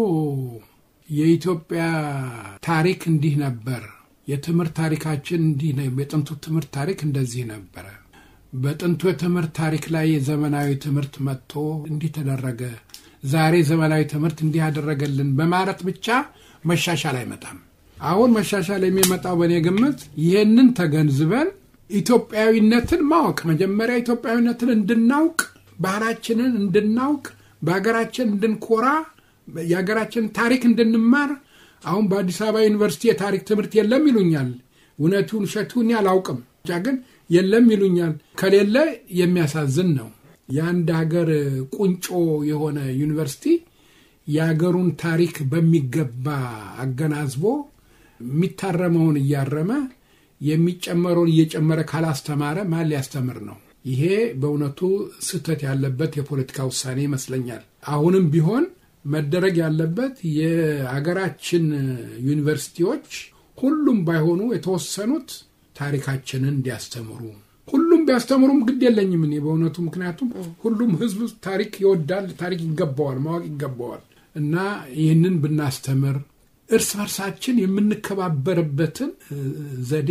የኢትዮጵያ ታሪክ እንዲህ ነበር፣ የትምህርት ታሪካችን እንዲህ ነው፣ የጥንቱ ትምህርት ታሪክ እንደዚህ ነበረ፣ በጥንቱ የትምህርት ታሪክ ላይ የዘመናዊ ትምህርት መጥቶ እንዲህ ተደረገ፣ ዛሬ ዘመናዊ ትምህርት እንዲህ ያደረገልን በማለት ብቻ መሻሻል አይመጣም። አሁን መሻሻል የሚመጣው በእኔ ግምት ይህንን ተገንዝበን ኢትዮጵያዊነትን ማወቅ መጀመሪያ ኢትዮጵያዊነትን እንድናውቅ ባህላችንን እንድናውቅ በሀገራችን እንድንኮራ የሀገራችን ታሪክ እንድንማር አሁን በአዲስ አበባ ዩኒቨርሲቲ የታሪክ ትምህርት የለም ይሉኛል። እውነቱን ውሸቱን አላውቅም፣ ብቻ ግን የለም ይሉኛል። ከሌለ የሚያሳዝን ነው። የአንድ ሀገር ቁንጮ የሆነ ዩኒቨርሲቲ የሀገሩን ታሪክ በሚገባ አገናዝቦ የሚታረመውን እያረመ የሚጨመረውን እየጨመረ ካላስተማረ ማን ሊያስተምር ነው? ይሄ በእውነቱ ስህተት ያለበት የፖለቲካ ውሳኔ ይመስለኛል። አሁንም ቢሆን መደረግ ያለበት የሀገራችን ዩኒቨርሲቲዎች ሁሉም ባይሆኑ የተወሰኑት ታሪካችንን እንዲያስተምሩ ሁሉም ቢያስተምሩም ግድ የለኝም እኔ በእውነቱ ምክንያቱም ሁሉም ሕዝብ ታሪክ ይወዳል፣ ታሪክ ይገባዋል፣ ማወቅ ይገባዋል እና ይህንን ብናስተምር እርስ በርሳችን የምንከባበርበትን ዘዴ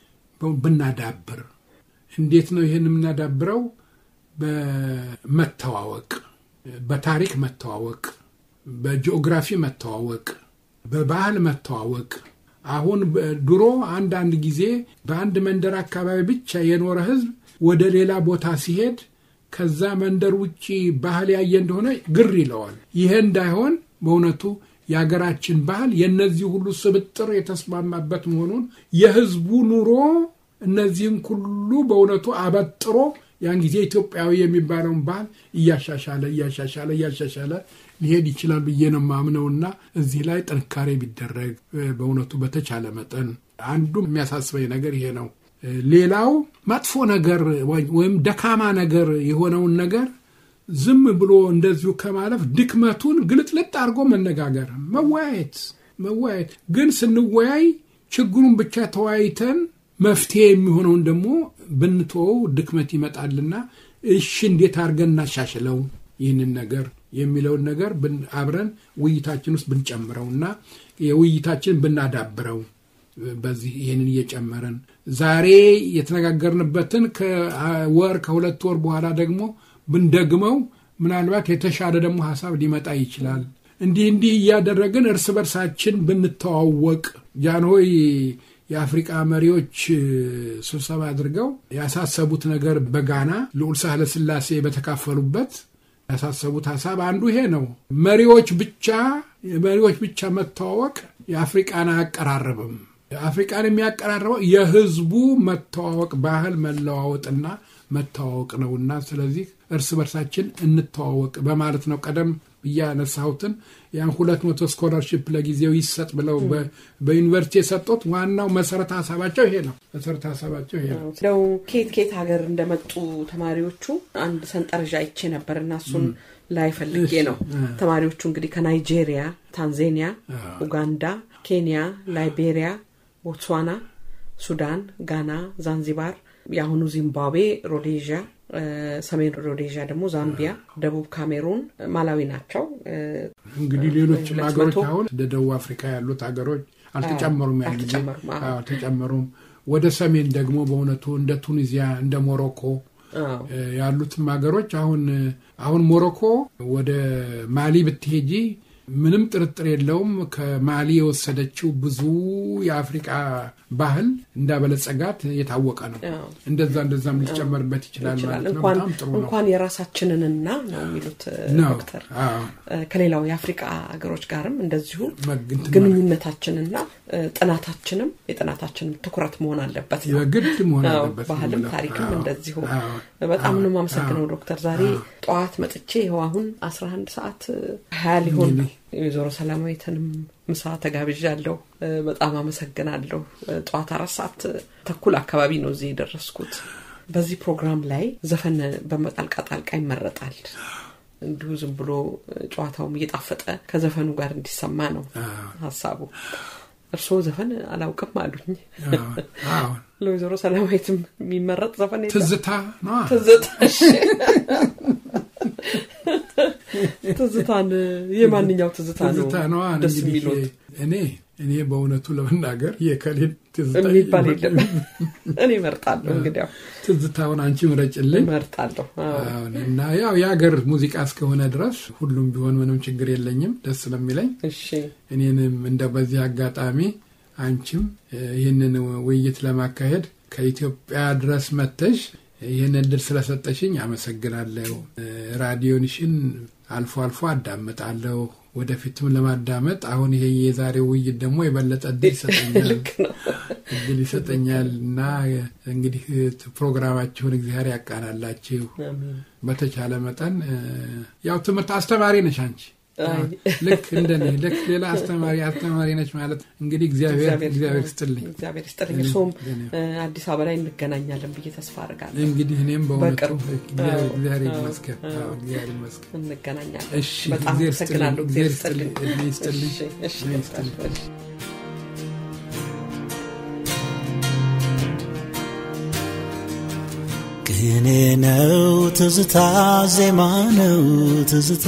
ብናዳብር እንዴት ነው ይህን የምናዳብረው? በመተዋወቅ በታሪክ መተዋወቅ፣ በጂኦግራፊ መተዋወቅ፣ በባህል መተዋወቅ። አሁን ድሮ አንዳንድ ጊዜ በአንድ መንደር አካባቢ ብቻ የኖረ ህዝብ ወደ ሌላ ቦታ ሲሄድ ከዛ መንደር ውጭ ባህል ያየ እንደሆነ ግር ይለዋል። ይሄ እንዳይሆን በእውነቱ የሀገራችን ባህል የእነዚህ ሁሉ ስብጥር የተስማማበት መሆኑን የህዝቡ ኑሮ እነዚህን ሁሉ በእውነቱ አበጥሮ ያን ጊዜ ኢትዮጵያዊ የሚባለውን ባህል እያሻሻለ እያሻሻለ እያሻሻለ ሊሄድ ይችላል ብዬ ነው ማምነውና እዚህ ላይ ጥንካሬ ቢደረግ በእውነቱ በተቻለ መጠን አንዱ የሚያሳስበኝ ነገር ይሄ ነው። ሌላው መጥፎ ነገር ወይም ደካማ ነገር የሆነውን ነገር ዝም ብሎ እንደዚሁ ከማለፍ ድክመቱን ግልጥልጥ አድርጎ መነጋገር፣ መወያየት መወያየት ግን ስንወያይ ችግሩን ብቻ ተወያይተን መፍትሄ የሚሆነውን ደግሞ ብንተወው ድክመት ይመጣልና እሺ እንዴት አድርገን እናሻሽለው ይህንን ነገር የሚለውን ነገር አብረን ውይይታችን ውስጥ ብንጨምረውና የውይይታችን ብናዳብረው በዚህ ይህንን እየጨመረን ዛሬ የተነጋገርንበትን ከወር ከሁለት ወር በኋላ ደግሞ ብንደግመው ምናልባት የተሻለ ደግሞ ሀሳብ ሊመጣ ይችላል። እንዲህ እንዲህ እያደረግን እርስ በርሳችን ብንተዋወቅ ጃንሆይ የአፍሪቃ መሪዎች ስብሰባ አድርገው ያሳሰቡት ነገር በጋና ልዑል ሳህለ ስላሴ በተካፈሉበት ያሳሰቡት ሀሳብ አንዱ ይሄ ነው። መሪዎች ብቻ መሪዎች ብቻ መተዋወቅ የአፍሪቃን አያቀራርብም። አፍሪቃን የሚያቀራርበው የህዝቡ መተዋወቅ፣ ባህል መለዋወጥና መተዋወቅ ነውና ስለዚህ እርስ በርሳችን እንተዋወቅ በማለት ነው ቀደም ብዬ ያነሳሁትን ያን ሁለት መቶ ስኮላርሽፕ ለጊዜው ይሰጥ ብለው በዩኒቨርሲቲ የሰጡት ዋናው መሰረተ ሀሳባቸው ይሄ ነው። መሰረተ ሀሳባቸው ይሄ ነው።
እንደው ኬት ኬት ሀገር እንደመጡ ተማሪዎቹ አንድ ሰንጠረዥ አይቼ ነበር እና እሱን ላይ ፈልጌ ነው። ተማሪዎቹ እንግዲህ ከናይጄሪያ፣ ታንዛኒያ፣ ኡጋንዳ፣ ኬንያ፣ ላይቤሪያ፣ ቦትስዋና፣ ሱዳን፣ ጋና፣ ዛንዚባር፣ የአሁኑ ዚምባብዌ፣ ሮዴዥያ ሰሜን ሮዴዥያ ደግሞ ዛምቢያ፣ ደቡብ ካሜሩን፣ ማላዊ ናቸው።
እንግዲህ ሌሎችም ሀገሮች አሁን እንደ ደቡብ አፍሪካ ያሉት ሀገሮች አልተጨመሩም፣ ያን ጊዜ አልተጨመሩም። ወደ ሰሜን ደግሞ በእውነቱ እንደ ቱኒዚያ እንደ ሞሮኮ ያሉትም ሀገሮች አሁን አሁን ሞሮኮ ወደ ማሊ ብትሄጂ ምንም ጥርጥር የለውም ከማሊ የወሰደችው ብዙ የአፍሪቃ ባህል እንዳበለጸጋት የታወቀ ነው። እንደዛ እንደዛም ሊጨመርበት ይችላል ማለት ነው። በጣም ጥሩ ነው።
እንኳን የራሳችንንና ነው የሚሉት ዶክተር ከሌላው የአፍሪቃ ሀገሮች ጋርም እንደዚሁ ግንኙነታችንና ጥናታችንም የጥናታችንም ትኩረት መሆን አለበት ነው።
በግድ መሆን አለበት።
ባህልም ታሪክም እንደዚሁ። በጣም ነው የማመሰግነው ዶክተር። ዛሬ ጠዋት መጥቼ ይኸው አሁን አስራ አንድ ሰዓት ሀያ ሊሆን የወይዘሮ ሰላማዊትንም ምሳ ተጋብዣለሁ። በጣም አመሰግናለሁ። ጠዋት አራት ሰዓት ተኩል አካባቢ ነው እዚህ የደረስኩት። በዚህ ፕሮግራም ላይ ዘፈን በመጣልቃ ጣልቃ ይመረጣል። እንዲሁ ዝም ብሎ ጨዋታውም እየጣፈጠ ከዘፈኑ ጋር እንዲሰማ ነው ሀሳቡ። እርስዎ ዘፈን አላውቅም አሉኝ። ለወይዘሮ ሰላማዊትም የሚመረጥ ዘፈን የለም?
ትዝታ ነዋ።
ትዝታ ትዝታን የማንኛው ትዝታ ነው
ትዝታ ነዋ።
ደስ
እንግዲህ
የሚሉት?
እኔ እኔ በእውነቱ ለመናገር የከሌን ትዝታ
የሚባል የለም። እኔ እመርጣለሁ። እንግዲያው
ትዝታውን አንቺ ምረጭልኝ።
እመርጣለሁ። አዎ።
አሁን እና ያው የሀገር ሙዚቃ እስከሆነ ድረስ ሁሉም ቢሆን ምንም ችግር የለኝም ደስ ስለሚለኝ
እሺ
እኔንም እንደ በዚህ አጋጣሚ አንቺም ይህንን ውይይት ለማካሄድ ከኢትዮጵያ ድረስ መተሽ ይህን እድል ስለሰጠሽኝ አመሰግናለሁ። ራዲዮንሽን አልፎ አልፎ አዳምጣለሁ። ወደፊትም ለማዳመጥ አሁን ይሄ የዛሬው ውይይት ደግሞ የበለጠ እድል ይሰጠኛል
ልክ ነው።
እድል ይሰጠኛል እና እንግዲህ ፕሮግራማችሁን እግዚአብሔር ያቃናላችሁ።
አሜን።
በተቻለ መጠን እ፣ ያው ትምህርት አስተማሪ ነሽ አንቺ
አይ።
ልክ እንደኔ ልክ ሌላ አስተማሪ አስተማሪ ነች ማለት እንግዲህ እግዚአብሔር እግዚአብሔር ይስጥልኝ።
እግዚአብሔር ይስጥልኝ። እርስዎም እ፣ አዲስ አበባ ላይ እንገናኛለን ብዬ ተስፋ አድርጋለሁ።
እንግዲህ እኔም በእውነቱ
በቅርቡ።
እግዚአብሔር
አዎ፣
እግዚአብሔር
አዎ፣
ይመስገን።
አዎ።
አዎ፣ እግዚአብሔር ይመስገን።
እንገናኛለን።
እሺ፣
በጣም
እግዚአብሔር
አመሰግናለሁ።
ይስጥልኝ፣
እግዚአብሔር
እግዚአብሔር
ይስጥልኝ።
ይስጥልኝ፣
እሺ፣ እሺ፣
እድሜ
ዶክተር፣
ይስጥልኝ።
እሺ።
ቅኔ ነው ትዝታ፣ ዜማ ነው ትዝታ፣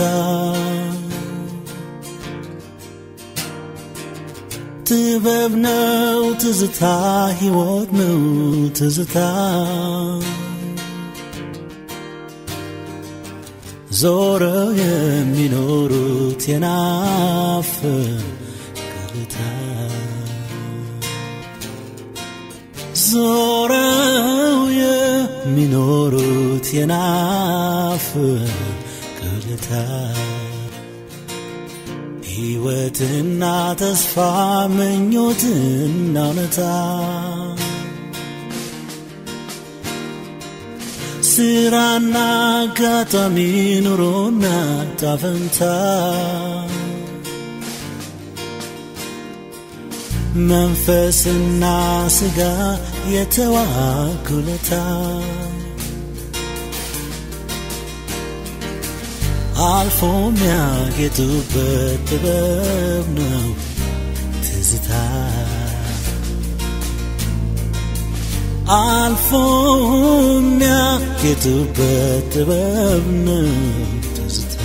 ጥበብ ነው ትዝታ፣ ሕይወት ነው ትዝታ፣ ዞረው የሚኖሩት የናፍቆታ ዞረው የሚኖሩት የሚኖሩት የናፍቅ ቅልታ ሕይወትና ተስፋ ምኞትና እውነታ ስራና አጋጣሚ ኑሮና ጣፈንታ መንፈስና ስጋ የተዋኩለታ አልፎ የሚያጌጡበት ጥበብ ነው ትዝታ አልፎ የሚያጌጡበት ጥበብ ነው ትዝታ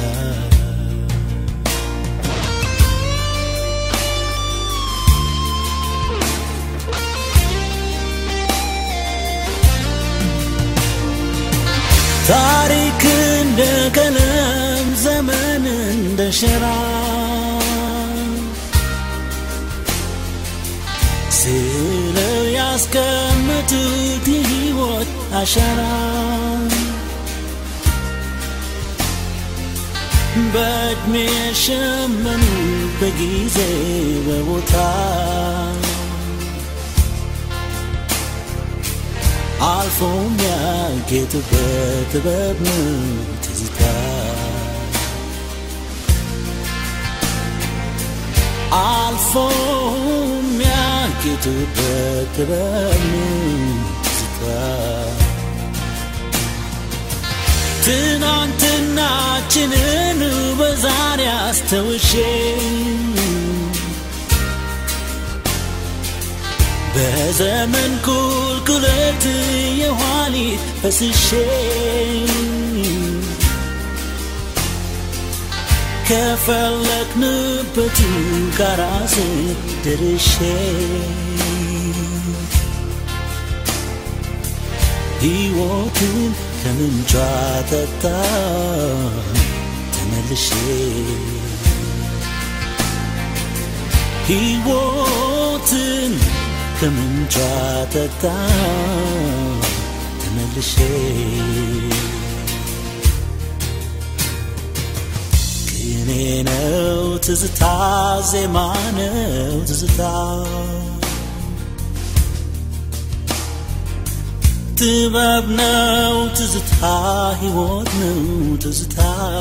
ታሪክ እንደ ቀለም ዘመን እንደ ሸራ ስለው ያስቀመጡት የሕይወት አሻራ በዕድሜ የሸመኑ በጊዜ በቦታ አልፎ የሚያጌጡበት ጥበብ ነው ትዝታ አልፎ የሚያጌጡበት ጥበብ ነው ትዝታ ትናንትናችንን በዛሬ አስተውሼ በዘመን ቁልቁለት የኋሊት ፈስሼ ከፈለግንበት ጋራ ደርሼ ሕይወትን ከምንጯ ጠጣ ተመልሼ ሕይወትን ከምንጯ ጠጣ ተመልሼ ቅኔ ነው ትዝታ ዜማ ነው ትዝታ ጥበብ ነው ትዝታ ሕይወት ነው ትዝታ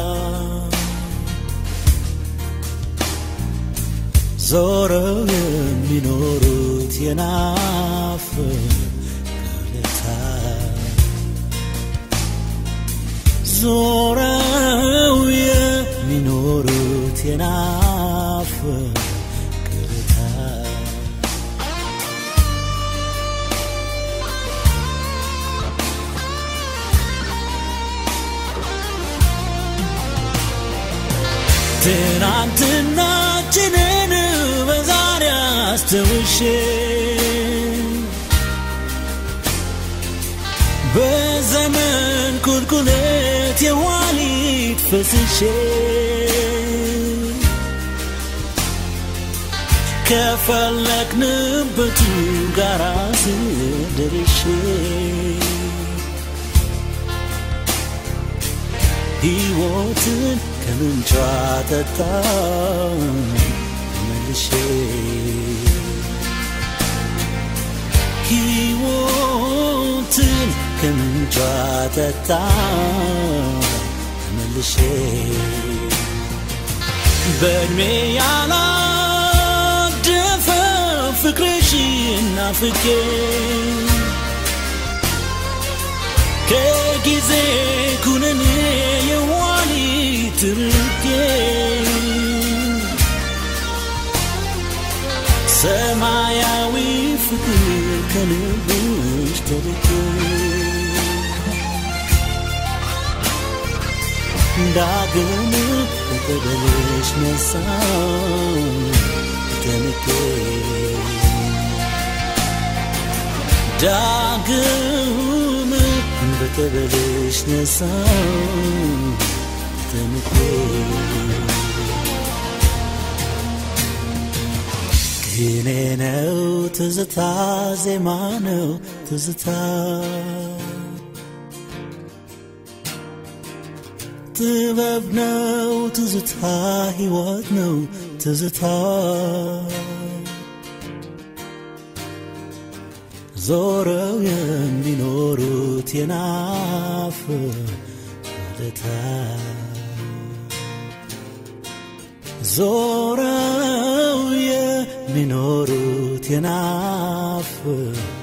ዞረው የሚኖሩት የናፍቅ ቅልታ ዞረው የሚኖሩት የናፍቅ ቅልታ ትናንትናችንን በዛሬ አስተውሼ በዘመን ቁልቁለት የኋሊት ፈስሼ ከፈለግንበቱ ጋራ ስደርሼ ሕይወትን ከምንጯ ጠጣ መልሼ ሕይወትን ከምንጯ ጠጣ መልሼ በእድሜ ያላደፈ ፍቅርሽን ናፍቄ ከጊዜ ኩነኔ የዋሊት ርቄ ሰማያዊ ፍቅር ከልብሽ ተርቄ ዳግም በቀበልሽ ነሳ ተንቄ ዳግም በቀበልሽ ነሳ ተንቄ ቅኔ ነው ትዝታ ዜማ ነው ትዝታ ጥበብ ነው ትዝታ ሕይወት ነው ትዝታ ዞረው የሚኖሩት የናፍ ወደታ ዞረው የሚኖሩት የናፍ